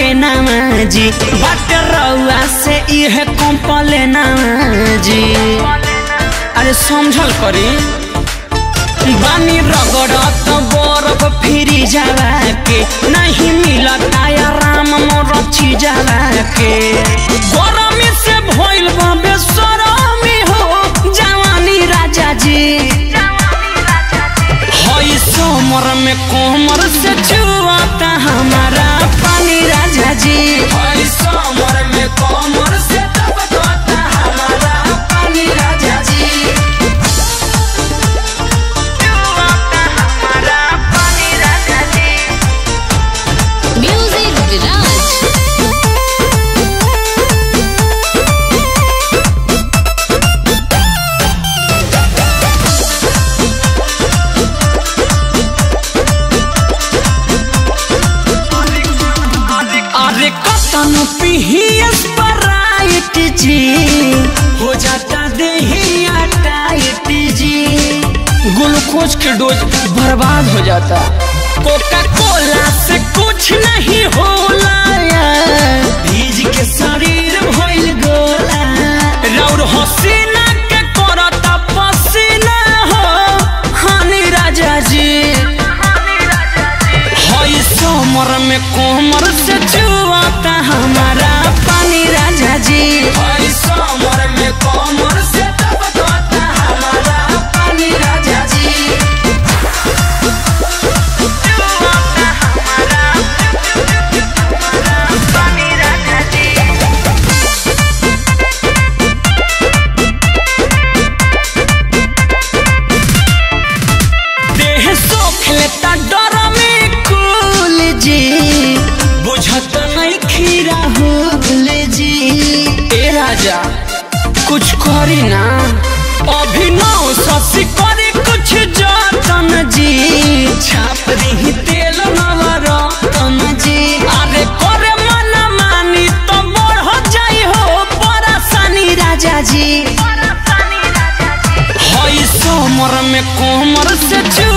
लेना जी बाट रउआ से इहे कंपलेना जी अरे समझल करी बानी रगड़त बरफ फिरी जावा के नहीं मिलता आराम मोर जावा के गरमी से भइल बा बेसरमी हो जवानी राजा जी हई समर में कोमर से छुआता हमारा पानी राजा जी हई समर में कोमर से टपकता हमारा पानी राजा जी छुआता हमारा पानी राजा जी Music Viraj. अरे कतन पिहियस पराइट जी हो जाता देहिया टाइट जी ग्लूकोज के डोज बर्बाद हो जाता कोका कोला से कुछ नहीं होला यार भीज के शरीर भइल गोला रौर हसीना के करता पसीना हो हानि राजा जी हई समर में कोमर से छुआता हमारा पानी राजा जी हई समर में कोमर से टपकता हमारा पानी राजा जी छुआता हमारा पानी राजा जी देह सोख लेता डर में कुल जी बुझत नहीं खीरा हुल जी ए राजा कुछ करी ना अभिनव शशि करे कुछ जतन जी छाप दी तेल नवरतन जी अरे करे मन मानी तो बढ़ जाई हो परेशानी राजा जी हई समर में कोमर से